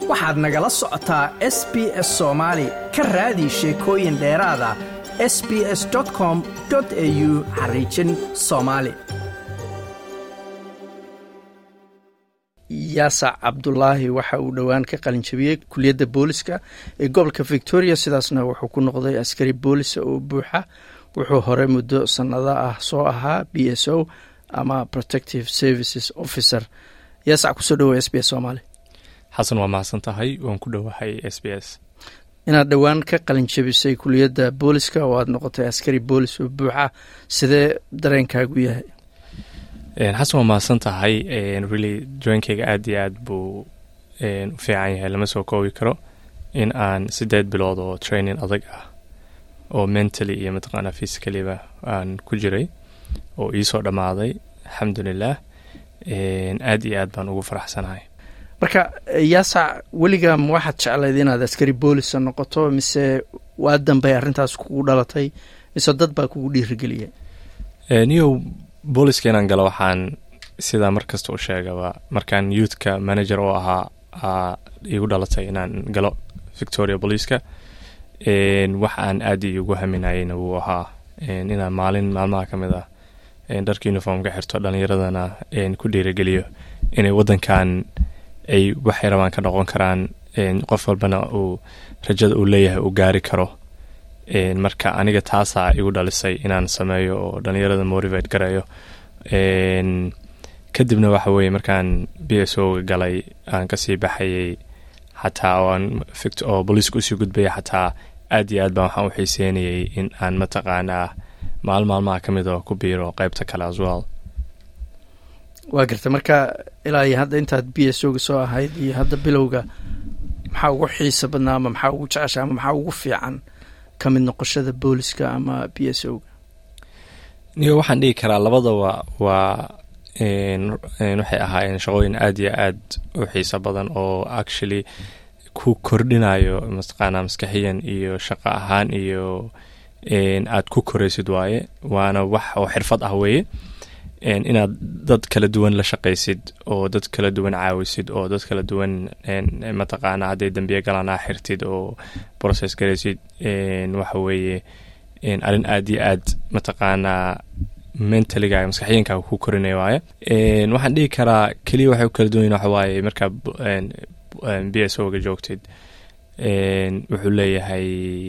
waxaad nagala socotaa s b s soomaali ka raadi sheekooyin dheeraada s b s com au xariijin soomaali yaasac cabdulaahi waxa uu dhowaan ka qalinjabiyey kuliyadda booliska ee gobolka victoria sidaasna wuxuu ku noqday askari boolisa oo buuxa wuxuu hore muddo sannado ah soo ahaa b s o ama protective services officer yaasac kusoo dhawoa s b s soomaali xasan waa mahadsan tahay waan ku dhowahay s b s inaad dhowaan ka qalinjabisay kuliyadda booliska oo aad noqotay askari boolis oo buuxa sidee dareenkaagu yahay xasan waa mahadsan tahay really joinkeyga aad iyo aad buu u fiican yahay lama soo koobi karo in aan sideed bilood oo training adag ah oo mentally iyo mataqaanaa physicaliba aan ku jiray oo iisoo dhammaaday alxamdulilah aad iyo aad baan ugu faraxsanahay marka yaasac weligaa ma waxaad jeclayd inaad askari boolisa noqoto mise waa dambey arrintaas kugu dhalatay mise dad baa kugu dhiirigeliyay niyow booliska inaan galo waxaan sidaa mar kasta u sheegaba markaan youthka manager oo ahaa igu dhalatay inaan galo victoria booliiska wax aan aad iugu haminayeyna wuu ahaa inaan maalin maalmaha ka mid ah dharka uniformka xirto dhalinyaradana ku dhiirigeliyo inay wadankan ay waxay rabaan ka noqon karaan qof walbana uu rajada uu leeyahay uu gaari karo marka aniga taasaa igu dhalisay inaan sameeyo oo dhalinyarada motivate gareeyo kadibna waxa weeye markaan b s o ga galay aan kasii baxayay xataa oo booliiska usii gudbaya xataa aad iyo aad baan waxaan u xiiseynayay in aan mataqaanaa maal maalmaha ka mid oo ku biiro qeybta kale aswal waa garta marka ilaa iyo hadda intaad b s o ga soo ahayd iyo hadda bilowga maxaa ugu xiisa badnaa ama maxaa ugu jecesha ama maxaa ugu fiican ka mid noqoshada booliska ama b s o ga niyo waxaan dhigi karaa labadaba waa waxay ahaayeen shaqooyin aad iyo aad u xiiso badan oo actually ku kordhinayo mataqaanaa maskaxiyan iyo shaqo ahaan iyo aad ku koraysid waaye waana wax oo xirfad ah weeye inaad dad kala duwan la shaqaysid oo dad kala duwan caawisid oo dad kala duwan mataqaanaa hadday dambiye galaan aa xirtid oo process garaysid waxa weeye arrin aad iyo aad mataqaanaa mentaliga maskaxiyankaaga ku korinaya waaye waxaan dhihi karaa keliya waxay u kala duwan waxa waaye markaa b s o ga joogtid wuxuu leeyahay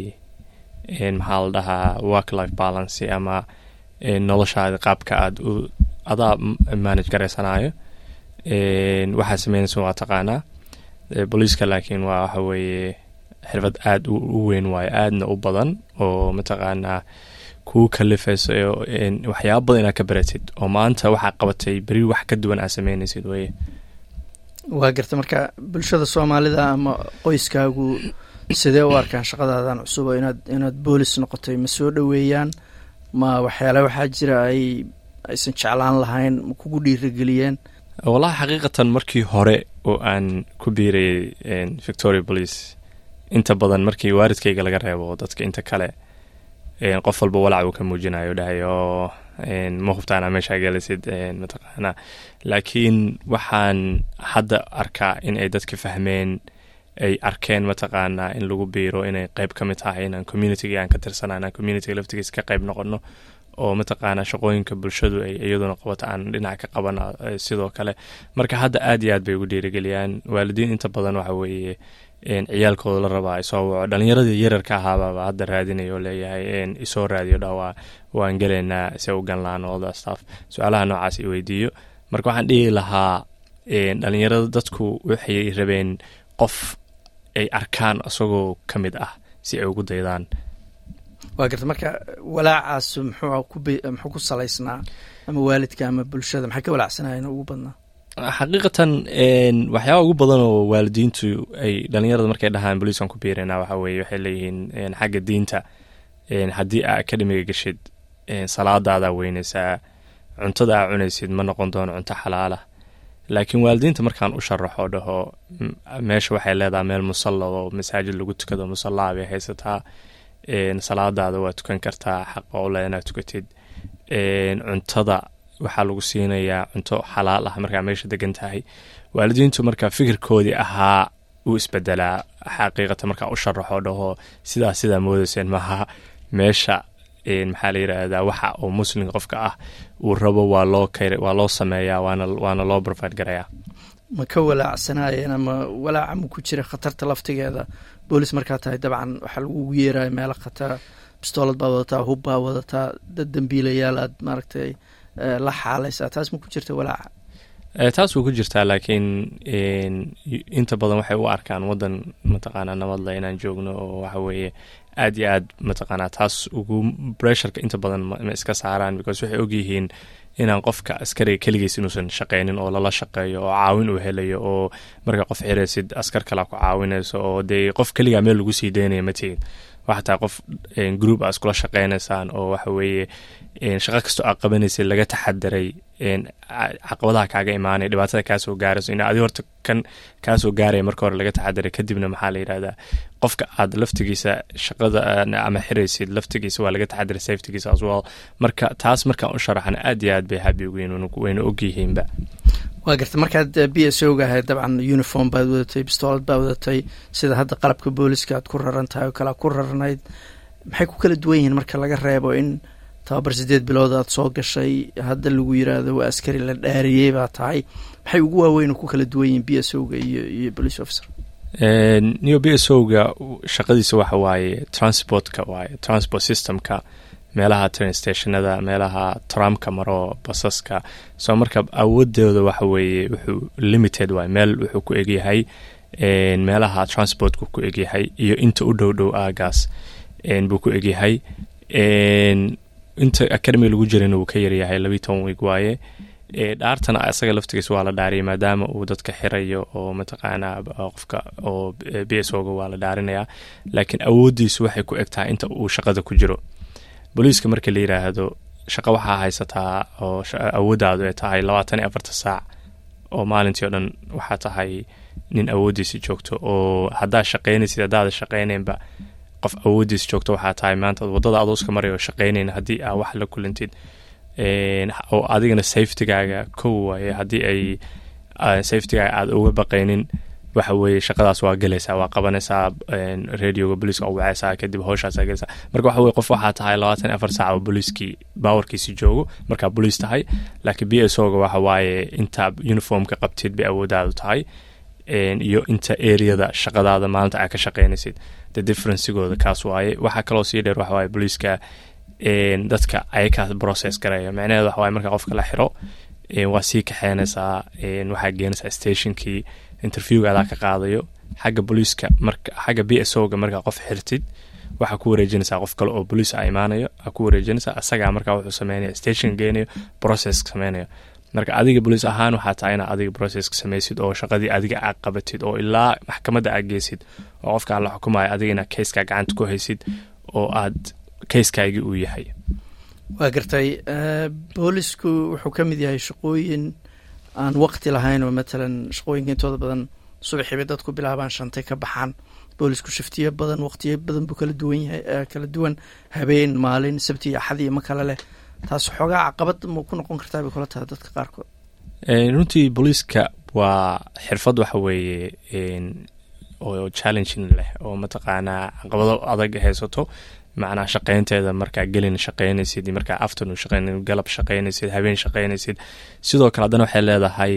maxaa la dhahaa work life balance ama noloshaada qaabka aad u adaa manage garaysanayo waxaa sameynaysa waa taqaanaa booliiska laakiin waa waxa weeye xirfad aad u weyn waayo aadna u badan oo mataqaanaa kuu kalifayso waxyaaba badan inaad ka baratid oo maanta waxaa qabatay beri wax ka duwan aad sameynaysid weye waa garta marka bulshada soomaalida ama qoyskaagu sidee u arkaan shaqadaadan cusub oo inaad inaad boolis noqotay ma soo dhoweeyaan ma waxyaale waxaa jira ay aysan jeclaan lahayn ma kugu dhiirigeliyeen wallahi xaqiiqatan markii hore oo aan ku biirayay victoria police inta badan markii waaridkayga laga reebo dadka inta kale qof walba walac uu ka muujinayo dhahay oo ma hubtaana meeshaa gelisid mataqaana laakiin waxaan hadda arkaa in ay dadka fahmeen ay arkeen mataqaanaa in lagu biiro inay qeyb ka mid tahay inaan communitiga aan ka tirsana inaan communitiga laftigiisa ka qeyb noqono oo mataqaanaa shaqooyinka bulshadu ay iyaduna qabato aan dhinac ka qabana sidoo kale marka hadda aad iyo aad bay ugu dhiirigeliyaan waalidiin inta badan waxa weeye ciyaalkooda la rabaa isoo waco dhalinyaradii yararka ahaababa hadda raadinaya oo leeyahay isoo raadiyo dhawaa waan gelaynaa se u ganlaan olda staff su-aalaha noocaas i weydiiyo marka waxaan dhihi lahaa dhalinyarada dadku waxay rabeen qof ay arkaan isagoo ka mid ah si ay ugu daydaan waa garta marka walaacaas muxuu ku salaysnaa ama waalidka ama bulshada maxay ka walaacsanayen ugu badnaa xaqiiqatan waxyaaba ugu badan oo waalidiintu ay dhalinyarada markay dhahaan boliiskan ku biirana waxa weye waxay leeyihiin xagga diinta haddii aa akademiga geshid salaadaadaa weynaysaa cuntada aa cunaysid ma noqon doono cunto xalaalah laakiin waalidiinta markaan u sharaxo dhaho meesha waxay leedahay meel musalla oo masaajid lagu tukado musallaa bay haysataa salaadaada waa tukan kartaa xaqa ole inaad tukatid cuntada waxaa lagu siinayaa cunto xalaal ah markaa meesha degan tahay waalidiintu marka fikirkoodii ahaa u isbedelaa xaqiiqata markaa u sharaxo dhaho sidaa sidaa moodayseen maaha meesha maxaa la yidhaahdaa waxa uu muslim qofka ah uu rabo waa loo waa loo sameeyaa waana waana loo provide garayaa ma ka walaacsanaayeen ama walaaca ma ku jira khatarta laftigeeda boolis markaa tahay dabcan waxaa lagugu yeeraya meelo khatara bistoolad baa wadataa hub baa wadataa dad dembiilayaal aad maaragtay la xaalaysaa taas ma ku jirta walaaca taas way ku jirtaa laakiin inta badan waxay u arkaan waddan mataqaanaa nabadle inaan joogno oo waxa weeye aad iyo aad mataqaanaa taas ugu bressurka inta badan ma iska saaraan because waxay ogyihiin inaan qofka askariga keligiis inuusan shaqeynin oo lala shaqeeyo oo caawin uu helayo oo marka qof xiraysid askar kalea ku caawinayso oo dee qof keligaa meel lagu sii daynaya ma tegin waxa tahay qof group a iskula shaqeynaysaan oo waxa weeye shaqo kastoo aad qabanaysa laga taxadaray caqabadaha kaaga imaanaya dhibaatada kaasoo gaarayso in adi horta kan kaasoo gaaraya marka hore laga taxadaray kadibna maxaa la yidhahdaa qofka aad laftigiisa shaqada ama xiraysid laftigiisa waa laga taxadaray safetigiisa as well marka taas markaan u sharaxna aad iyo aad bay habi ugiin wayna ogyihiinba waa garta markaad b s o ga ahayd dabcan uniform baad wadatay bistoolad baad wadatay sida hadda qalabka booliska aad ku raran tahay oo kale ku raranayd maxay ku kala duwan yihiin marka laga reebo in tababar sideed bilood aad soo gashay hadda lagu yiraahdo waa askari la dhaariyey baa tahay maxay ugu waaweyn ku kala duwan yihiin b s o ga iyo iyo police officer niyo b s o ga shaqadiisa waxa waaye transportka waaye transport systemka meelaha train stationada meelaha tramka maro basaska soo marka awoodooda waxa weeye wuxuu limited waay meel wuxuu ku egyahay meelaha transportku ku egyahay iyo inta u dhow dhow aagaas buu ku egyahay inta academy lagu jirana wuu ka yaryahay labii toban weeg waaye dhaartana isaga laftigiisa waa la dhaariyay maadaama uu dadka xirayo oo mataqaanaa qofka oo b s oga waa la dhaarinayaa laakiin awoodiisu waxay ku eg tahay inta uu shaqada ku jiro booliiska marka la yiraahdo shaqo waxaa haysataa oo awooddaadu ay tahay labaatan iyo afarta saac oo maalintii o dhan waxaa tahay nin awooddiisa joogto oo haddaad shaqaynaysid haddaada shaqaynaynba qof awooddiisa joogto waxaa tahay maanta waddada adooska maray oo shaqaynayn haddii aa wax la kulantid oo adigana safetygaaga kow waaye haddii ay safetygaaga aada uga baqaynin waxa weeye shaqadaas waa gelaysaa waa qabanaysaa radioga booliiska oo wacaysaa kadib howshaasaa gelaysaa marka waxa weye qof waxaa tahay labaatan afar saac oo booliiskii baawarkiisi joogo markaa booliis tahay laakiin b s o ga waxa waaye intaa uniformka qabtid bay awooddaadu tahay iyo inta areada shaqadaada maalinta aa ka shaqaynaysid de differencigooda kaas waaye waxaa kaloo sii dheer waxa waaye booliiska dadka ayakaa process garaya macnaheed waxa waaye marka qofka la xiro waa sii kaxeynaysaa waxaa geenaysaa stationkii interviewga adaa ka qaadayo xagga booliiska marka xagga b s o ga markaa qof xirtid waxaa ku wareejinaysaa qof kale oo boliis a imaanayo aa ku wareejinaysaa asagaa markaa wuxuu sameynaya station geenayo process sameynayo marka adiga boliis ahaan waxaa tahay inaad adiga processka samaysid oo shaqadii adiga aad qabatid oo ilaa maxkamadda aad geysid oo qofkaan la xukumayo adiga inaad kayskaa gacanta ku haysid oo aad kayskaagii uu yahay waa gartay boolisku wuxuu ka mid yahay shaqooyin aan waqti lahayn oo matalan shaqooyinka intooda badan subaxiibay dadku bilaabaan shantay ka baxaan boolisku shiftiyo badan waqtiyo badan buu kala duwan yahay kala duwan habeen maalin sabti iyo axad iyo ma kale leh taas xoogaa caqabad ma ku noqon kartaa bay kula tahay dadka qaarkood runtii booliiska waa xirfad waxa weeye oo challenging leh oo mataqaanaa caqabado adag haysato macnaa shaqaynteeda markaa gelin shaqaynaysid markaa afternoon shaqayn galab shaqaynaysid habeen shaqaynaysid sidoo kale haddana waxay leedahay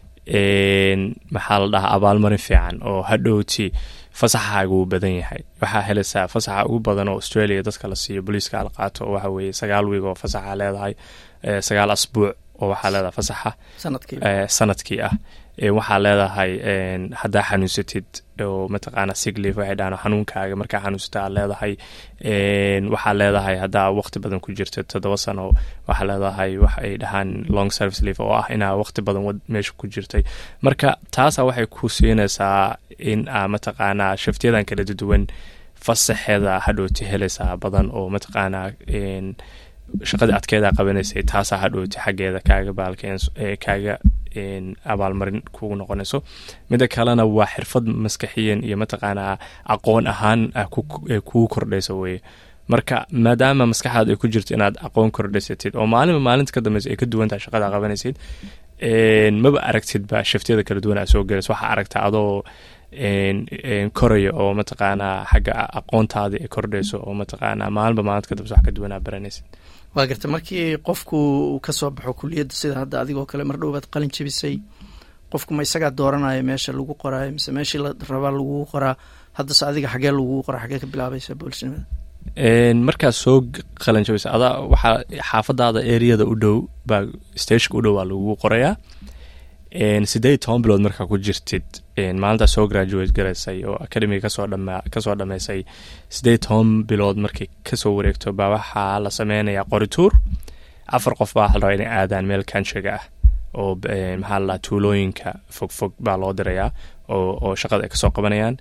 maxaa la dhahaa abaalmarin fiican oo hadhowti fasaxaaga wuu badan yahay waxaa helaysaa fasaxa ugu badan oo australia dadka la siiyo booliiska la qaato oo waxa weeye sagaal wiig oo fasaxa leedahay sagaal asbuuc oo waxaa leedahay fasaxa sanadkii ah waxaa leedahay haddaa xanuunsatid oo mataqaana siglief waxay dhahaan xanuunkaaga markaa xanuunsata aad leedahay waxaa leedahay haddaa waqti badan ku jirta toddoba sano waxaa leedahay wax ay dhahaan long service leaf oo ah inaa waqti badan meesha ku jirtay marka taasa waxay ku siinaysaa in aa mataqaanaa shaftiyadan kala duwan fasaxeeda hadhooti helaysaa badan oo mataqaanaa shaqadii adkeeda qabanaysay taasaa hadhooti xaggeeda kaaga baalkeen kaaga abaalmarin kugu noqonayso mida kalena waa xirfad maskaxiyan iyo mataqaanaa aqoon ahaan kugu kordhayso weye marka maadaama maskaxaad ay ku jirto inaad aqoon kordhaysatid oo maalinba maalinta ka dambeysa ay ka duwan tahay shaqada qabanaysid maba aragtidba shaftiyada kala duwan aa soo gelaysa waxaa aragtaa adoo koraya oo mataqaanaa xagga aqoontaadii ay kordhayso oo mataqaanaa maalinba maalinta kadambes wax ka duwanaa baranaysid waa garta markii qofku uu ka soo baxo kuliyadda sida hadda adigoo kale mar dhow baad qalin jebisay qofku ma isagaa dooranaya meesha lagu qoraayo mise meeshii la rabaa lagugu qoraa haddase adiga xagee lagugu qoraa xagee ka bilaabaysa boolisnimada markaad soo qalin jabisa adaa waxaa xaafadaada areada u dhow baa stageka u dhow waa lagugu qorayaa sideed toban bilood markaa ku jirtid maalintaa soo graduate garaysay oo academiga kasoo dhama kasoo dhameysay sideed toban bilood markay kasoo wareegto baa waxaa la sameynayaa qorituur afar qof baa waxa la rabaa inay aadaan meel kanshiga ah oo maxaa la dhaha tuulooyinka fogfog baa loo dirayaa oo oo shaqada ay kasoo qabanayaan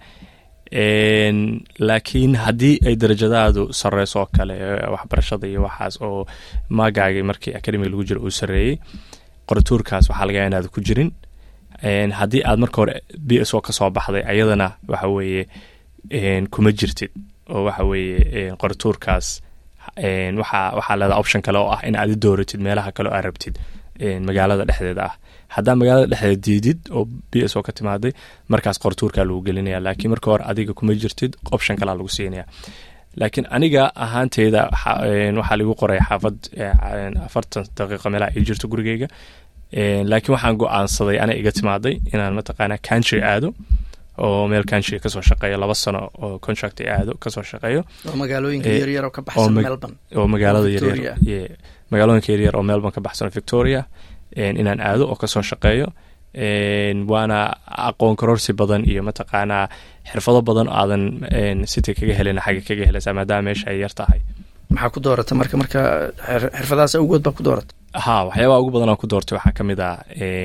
laakiin haddii ay darajadaadu sareyso oo kale waxbarashada iyo waxaas oo maagaagii markii academiga lagu jiro uu sareeyey qorituurkaas waxaa laga inaad ku jirin haddii aad marka hore b s o kasoo baxday ayadana waxa weeye kuma jirtid oo waxa weeye qorituurkaas waxaa waxaa leedaha option kale oo ah in aad i dooratid meelaha kale oo aad rabtid magaalada dhexdeeda ah haddaa magaalada dhexdeeda diidid oo b s o ka timaaday markaas qorituurkaa lagu gelinaya laakiin marka hore adiga kuma jirtid option kalea lagu siinaya laakiin aniga ahaanteyda waxaa lagu qoray xaafad afartan daqiiqo meelaha ay jirto gurigeyga laakiin waxaan go-aansaday ana iga timaaday inaan mataqaana country aado oo meel country kasoo shaqeeyo laba sano oo contract aado kasoo shaqeeyo oo magaalooyinka yaryar oo ka baxsan melbourne oo magaalada yaryar magaalooyinka yaryar oo melbourne ka baxsan victoria inaan aado oo kasoo shaqeeyo waana aqoon kororsi badan iyo mataqaanaa xirfado badan oo aadan city kaga helin xagga kaga helaysaa maadaama meesha ay yar tahay maxaa ku doorata marka marka xirfadahaas awgood baa ku doorata ha waxyaabaha ugu badan oo ku doortay waxaa ka mid ah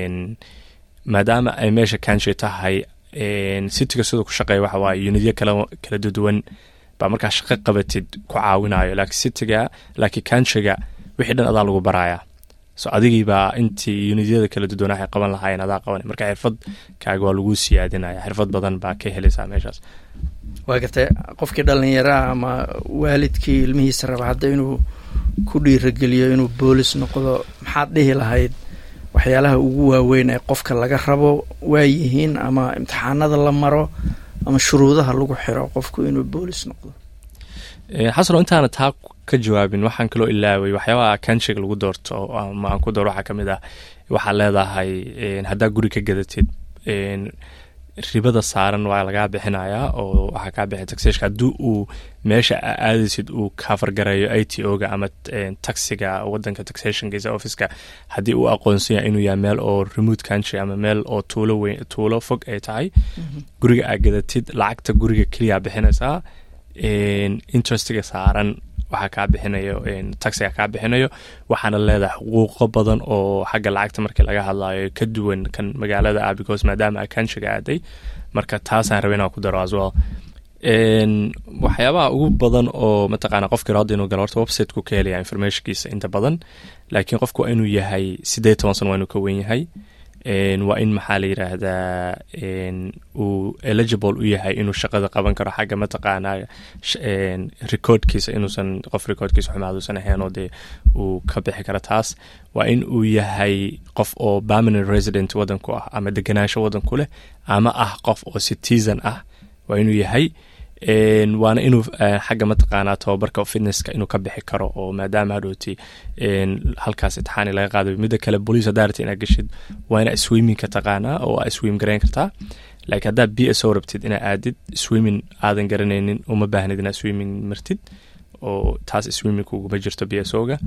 maadaama ay meesha country tahay cityga siduu ku shaqeeya waxa waaye unidyo kala kala duduwan baa markaa shaqo qabatid ku caawinayo laakiin cityga laakiin countryga wixii dhan adaa lagu barayaa so adigiibaa intii unidyada kala duduwan waxay qaban lahaayeen adaa qaban marka xirfad kaaga waa lagu siyaadinaya xirfad badan baa ka helaysaa meeshaas waa gartay qofkii dhallinyaraha ama waalidkii ilmihiisa raba hadda inuu ku dhiirageliyo inuu boolis noqdo maxaad dhihi lahayd waxyaalaha ugu waaweyn ee qofka laga rabo waayihiin ama imtixaanada la maro ama shuruudaha lagu xiro qofku inuu boolis noqdo xasano intaana taa ka jawaabin waxaan kaloo ilaaway waxyaabaha kanshiga lagu doorto ama aan ku dooro waxaa ka mid ah waxaad leedahay haddaa guri ka gadatid ribada saaran waa lagaa bixinayaa oo waxaa kaa bixi taxeshka haddii uu meesha aadaysid uu kafargareeyo i t o-ga ama taxiga wadanka taxationkiisa officeka haddii uu aqoonsan yahay inuu yahay meel oo remote country ama meel oo tuulo weyn tuulo fog ay tahay guriga aad gadatid lacagta guriga keliyaa bixinaysaa interestiga saaran waxaa kaa bixinayo taxiga kaa bixinayo waxaana leedahay xuquuqo badan oo xagga lacagta markii laga hadlayo ka duwan kan magaalada ah because maadaama a countryga aaday marka taasaan raba inaan ku daro as well waxyaabaha ugu badan oo mataqaana qofkii rado inuu galo horta websiteku ka helaya informationkiisa inta badan laakiin qofku waa inuu yahay sideed toban sano waa inuu ka wen yahay waa in maxaa la yiraahdaa uu eligible u yahay inuu shaqada qaban karo xagga mataqaana recordkiisa inuusan qof recordkiisa xumaaduusan ahayn oo dee uu ka bixi karo taas waa in uu yahay qof oo permanent resident wadanku ah ama deganaansho wadanku leh ama ah qof oo citizen ah waa inuu yahay waana inuu xagga mataqaanaa tababarka fitnesska inuu ka bixi karo oo maadaama hadhooti halkaas itixaani laga qaadayo midda kale bolice hadaa inaa geshid waa inaa swimmingka taqaanaa oo aa swim garayn kartaa laakiin haddaa b s o rabtid inaa aadid swimming aadan garanaynin uma baahnid inaa swimming martid oo taas swimming uguma jirto b s o-ga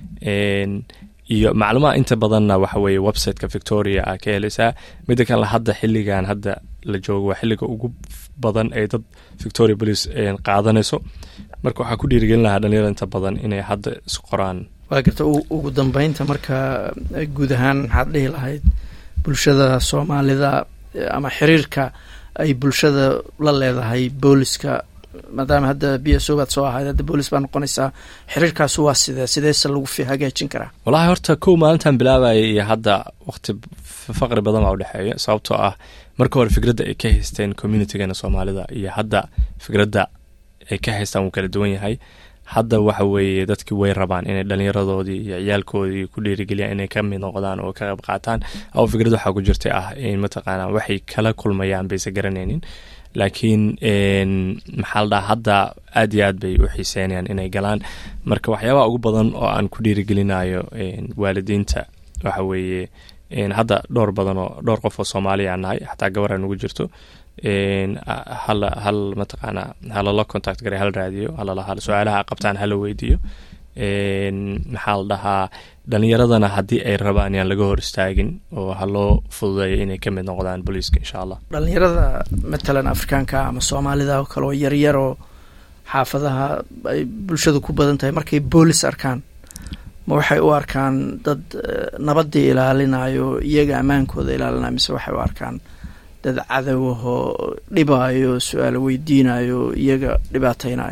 iyo macluumaha inta badanna waxa weeye websiteka victoria aa ka helaysaa midda kale hadda xilligan hadda la joogo waa xilliga ugu badan ee dad victoria police qaadanayso marka waxaa ku dhiirigelin lahaa dhalinyarada inta badan inay hadda isqoraan waa garta ugu dambeynta marka guud ahaan maxaad dhihi lahayd bulshada soomaalida ama xiriirka ay bulshada la leedahay booliska maadaama hadda b s o baad soo ahayd hadda boolis baa noqonaysaa xiriirkaasu waa sidee sideese lagu fi hagaajin karaa wallahi horta kow maalintan bilaabaya iyo hadda waqti faqri badan baa udhexeeya sababtoo ah marka hore fikradda ay ka haysteen communitygana soomaalida iyo hadda fikradda ay ka haystaan wuu kala duwan yahay hadda waxa weeye dadkii way rabaan inay dhalinyaradoodii iyo ciyaalkoodii ku dhiirigeliyaan inay ka mid noqdaan oo ka qayb qaataan oo fikrad waxaa ku jirta ah in mataqaana waxay kala kulmayaan bayse garanaynin laakiin maxaa la dhaha hadda aad iyo aad bay u xiiseynayaan inay galaan marka waxyaabaha ugu badan oo aan ku dhiirigelinayo waalidiinta waxa weeye hadda dhowr badan oo dhowr qof oo soomaaliya nahay xataa gabar aan ugu jirto hal hal mataqaana halala contact garay hal raadiyo halala hal su-aalaha qabtaan hala weydiiyo maxaa la dhahaa dhalinyaradana haddii ay rabaan yaan laga hor istaagin oo ha loo fududeeyo inay ka mid noqdaan booliiska insha allah dhalinyarada matalan afrikaanka ama soomaalida oo kale oo yaryaroo xaafadaha ay bulshadu ku badan tahay markay boolis arkaan ma waxay u arkaan dad nabadii ilaalinayo iyaga ammaankooda ilaalinayo mise waxay u arkaan dad cadowahoo dhibaayo su-aalo weydiinayo iyaga dhibaateynayo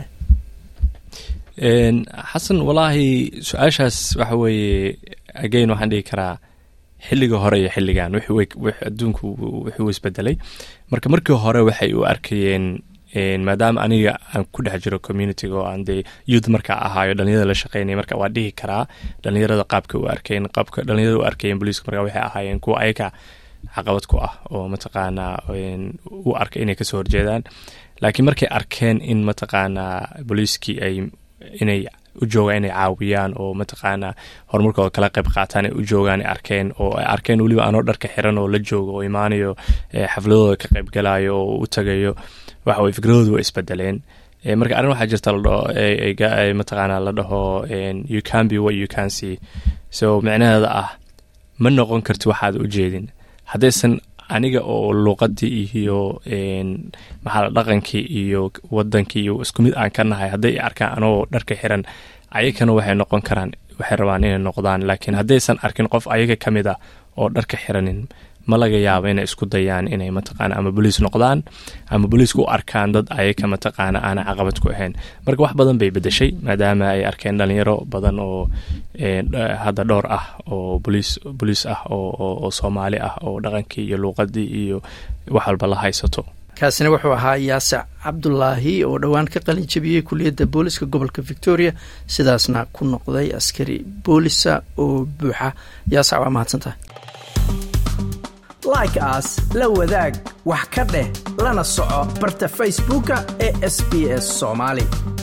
xasan walaahi su-aashaas waxa weeye again waxaan dhigi karaa xilliga hore iyo xilligan adduunku wuxuu isbedelay marka markii hore waxay u arkayeen maadaama aniga aan ku dhex jiro communitiga oo aan dee youth markaa ahaayo dhalinyarada la shaqeynaya marka waa dhihi karaa dhalinyarada qaabka u arkeen qaabka dhalinyarada u arkayeen booliiska marka waxay ahaayeen kuwa ayaga caqabad ku ah oo mataqaanaa u arka inay kasoo horjeedaan laakiin markay arkeen in mataqaanaa booliiskii ay inay u joogaan inay caawiyaan oo mataqaanaa horumarkooda kala qayb qaataan ay u joogaan ay arkeen oo ay arkeen weliba anoo dharka xiran oo la joogo oo imaanayo xafladooda ka qayb galayo oo u tagayo waxa weye fikradoodu waa isbedeleen marka arrin waxaa jirta ladhaho mataqaanaa la dhaho you can be what you can see so micnaheeda ah ma noqon karti waxaad u jeedin haddaysan aniga oo luuqadii iyo maxaa dhaqankii iyo wadankii iyo isku mid aan ka nahay hadday arkaan anoo dharka xiran ayakana waxay noqon karaan waxay rabaan inay noqdaan laakiin haddaysan arkin qof ayaga ka mid ah oo dharka xiranin ma laga yaabo inay isku dayaan inay mataqaana ama boliis noqdaan ama boliiska u arkaan dad ayaga mataqaana aana caqabad ku ahayn marka wax badan bay bedeshay maadaama ay arkeen dhalinyaro badan oo hadda dhowr ah oo boliis boliis ah oo soomaali ah oo dhaqankii iyo luuqadii iyo wax walba la haysato kaasina wuxuu ahaa yaasic cabdulaahi oo dhowaan ka qalin jabiyey kuliyadda booliska gobolka victoria sidaasna ku noqday askari boolisa oo buuxa yaasic waa mahadsantahay like aas la wadaag wax ka dheh lana soco barta facebooka ee sb s soomaali